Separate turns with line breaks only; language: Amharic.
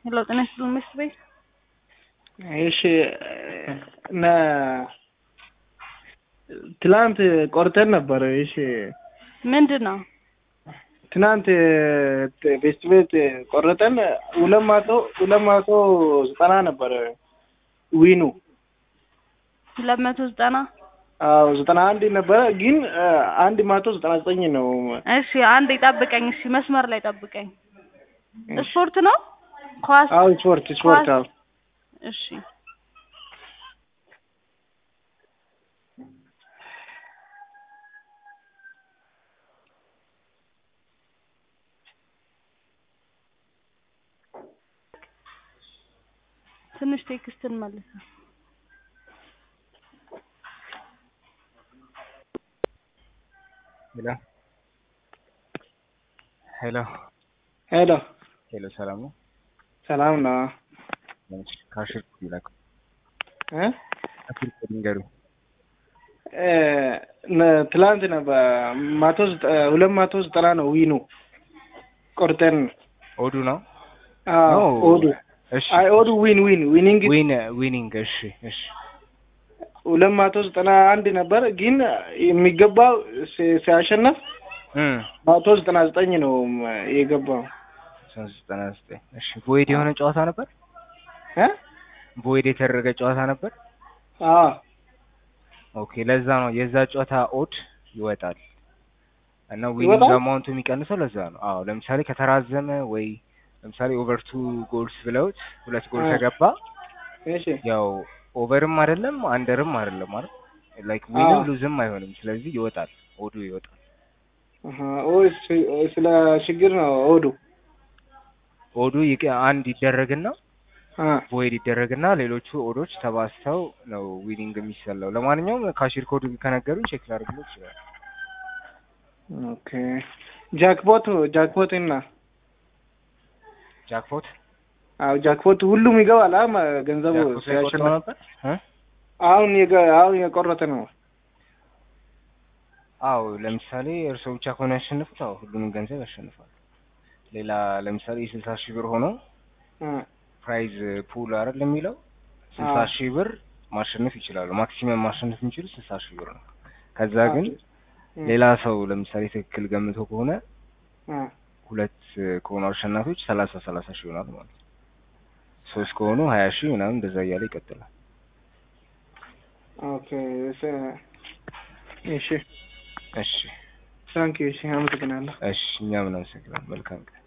የለውጥ ነስሉ መስት ቤት
እሺ እና ትላንት ቆርጠን ነበር። እሺ
ምንድን ነው?
ትናንት ቤስት ቤት ቆረጠን ሁለት መቶ ሁለት መቶ ዘጠና ነበር ዊኑ
ሁለት መቶ ዘጠና
አዎ ዘጠና አንድ ነበረ ግን አንድ መቶ ዘጠና ዘጠኝ ነው።
እሺ አንድ ጠብቀኝ። እሺ መስመር ላይ ጠብቀኝ። ስፖርት ነው ኳስ?
አዎ ስፖርት ስፖርት አዎ
እሺ ትንሽ ቴክስትን መልሰ
ሄሎ ሄሎ
ሄሎ
ሄሎ፣ ሰላም ነው?
ሰላም ነው
ካሽር ይላክ
እ
ካሽር ንገሩ።
ትላንት ነበር መቶ ሁለት መቶ ዘጠና ነው ዊኑ ቆርጠን
ኦዱ ነው
አዎ
ነው።
ኦዱ
እሺ
አይ ኦዱ ዊን ዊን ዊኒንግ
ዊን ዊኒንግ። እሺ እሺ
ሁለት መቶ ዘጠና አንድ ነበር ግን የሚገባው ሲ- ሲያሸነፍ
እም
መቶ ዘጠና ዘጠኝ ነው የገባው
ሶስት ዘጠና ዘጠኝ እሺ። ቦይድ የሆነ ጨዋታ ነበር።
እ
ቦይድ የተደረገ ጨዋታ ነበር።
አዎ
ኦኬ፣ ለዛ ነው የዛ ጨዋታ ኦድ ይወጣል እና ዊኒንግ
ይወጣል?
አማውንቱ የሚቀንሰው ለዛ ነው። አዎ ለምሳሌ ከተራዘመ ወይ ለምሳሌ ኦቨር ቱ ጎልስ ብለውት ሁለት ጎል
አ።
ከገባ
እሺ
ያው ኦቨርም አይደለም አንደርም አይደለም ማለት ላይክ ዊንም
አዎ።
ሉዝም አይሆንም። ስለዚህ ይወጣል፣ ኦዱ ይወጣል።
አሀ ኦ ስ- ስለ ችግር ነው ኦዱ
ኦዱ ይቀ- አንድ ይደረግና
አ
ቮይድ ይደረግና ሌሎቹ ኦዶች ተባስተው ነው ዊኒንግ የሚሰላው። ለማንኛውም ካሽር ኮድ ከነገሩኝ ቼክ ላደርግልህ ይችላል።
ኦኬ ጃክፖት ጃክፖት እና
ጃክፖት
አዎ ጃክፖት ሁሉም ይገባል አ ማ- ገንዘቡ
ጃክፖት ላይ ቆርጠው
ሲያሸንፍ
ነበር እ?
አሁን የገ- አሁን የቆረጠ ነው
አዎ ለምሳሌ እርስዎ ብቻ ከሆነ ያሸንፉት፣ አዎ ሁሉንም ገንዘብ ያሸንፋል። ሌላ ለምሳሌ የስልሳ ሺህ ብር ሆኖ
አ
ፕራይዝ ፑል አይደል የሚለው ስልሳ
አዎ።
ሺህ ብር ማሸነፍ ይችላሉ። ማክሲመም ማሸነፍ የሚችሉ ስልሳ ሺህ ብር ነው። ከዛ ግን
እ
ሌላ ሰው ለምሳሌ ትክክል ገምቶ ከሆነ
አ
ሁለት ከሆኑ አሸናፊዎች ሰላሳ ሰላሳ ሺህ ይሆናል ማለት ነው። ሶስት ከሆኑ ሀያ ሺህ ምናምን እንደዛ እያለ ይቀጥላል።
ኦኬ እስ- እሺ
እሺ
ታንክ ዩ እሺ አመሰግናለሁ
እሺ፣ እኛ ምን አመሰግናለን። መልካም ቀን